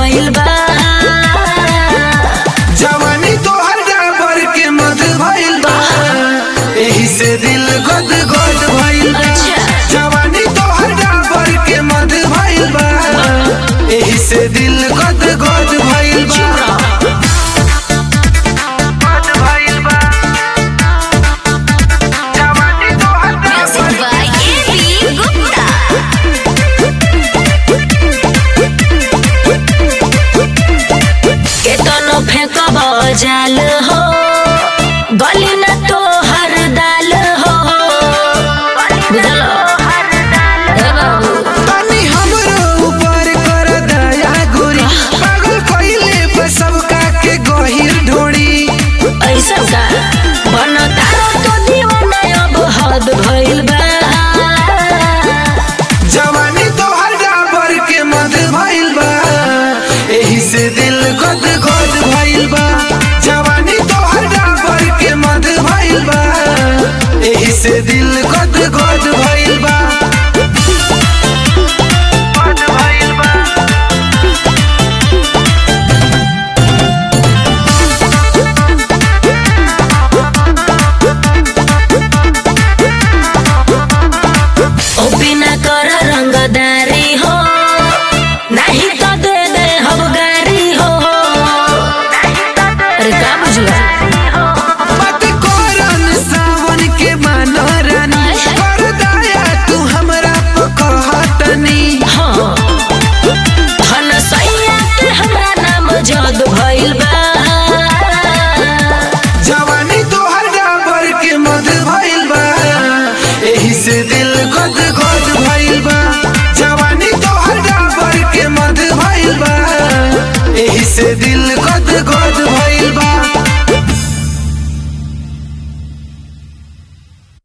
भइल बा जवानी तोहर डाबर के मध भइल बा एही से दिल गद गद भइल बा अच्छा। जवानी तोहर डाबर के मध भइल बा एही से दिल गद गद भइल बा गद भइल बा जवानी तोहर म्यूजिक डाबर बाय एबी गुप्ता केतनो फेंकब जाल हो गली न तो हर दाल हो बुझल ए बाबू तनी हमरो ऊपर कर दया गोरी पागल कइले पे सबका के गहिर ढोड़ी ऐसा का बन तारो तो दीवाना अब हद भइल बा जवानी तोहर डाबर के मध भइल बा एही से दिल गद गद भइल बा जवानी तोहर डाबर के मध भइल बा एही से दिल गद गद भइल बा गद भइल बा ओ बिना कर रंगदारी हो नहीं तो दे दे हम गारी हो अरे का बुझला मत करन सावन के मानो रानी कर दया तू हमरा पकहटनी हाँ धन सैया के हमरा नाम जद भइल बा जवानी तोहर डाबर के मध भइल बा एही से दिल गद गद भइल बा जवानी तोहर डाबर के मध भइल बा एही से दिल